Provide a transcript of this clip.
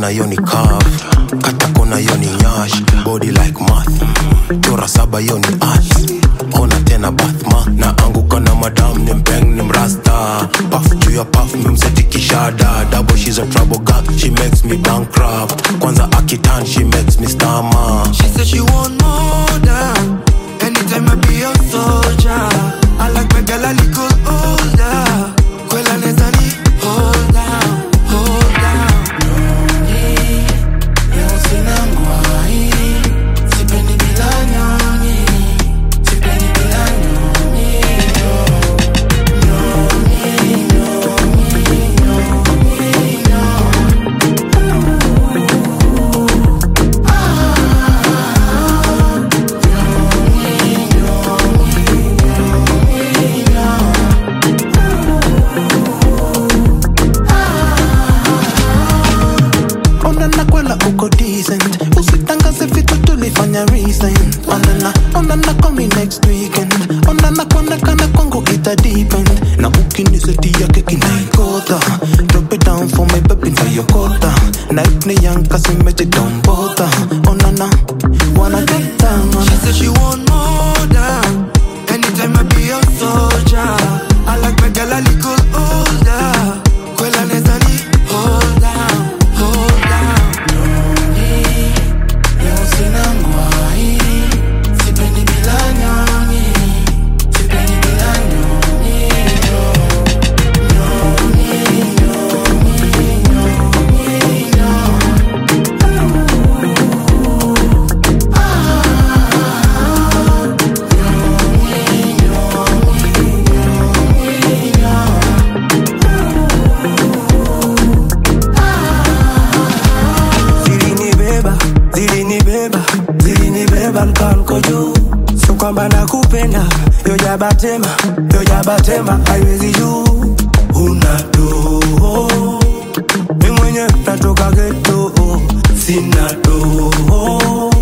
kona yoni curve kata kona yoni nyash body like math chora saba yoni art ona tena bathma na anguka na madam ni mpeng ni mrasta paf juu ya paf mimsetikishada double she's a trouble girl she makes me bankrupt kwanza akitan she makes me stammer She said she want more than Anytime I be a soldier I like my girl a little older Kwela neza ni hold down, hold down Leo sina ngwai Sipendi bila nyonyi Sipendi bila nyonyi onana kwela uko decent usitangaze vitu tulifanya recent onana onana call me next weekend onana kuonekana kwangu ita depend na ukiniseti yake kinaikota drop it down for my baby na yokota night ni yanka simeje don't bother onana wanna get down She on said she want more than Anytime I be a soldier I like my girl a little older Kwela neza ni hold down, hold down Leo sina ngwai Sipendi bila nyonyi Sipendi bila nyonyi zilinibeba zilinibeba zilinibeba mkanko juu sio kwamba nakupenda yojabatema yojabatema haiwezi juu una doho mi mwenye natoka geto sina doho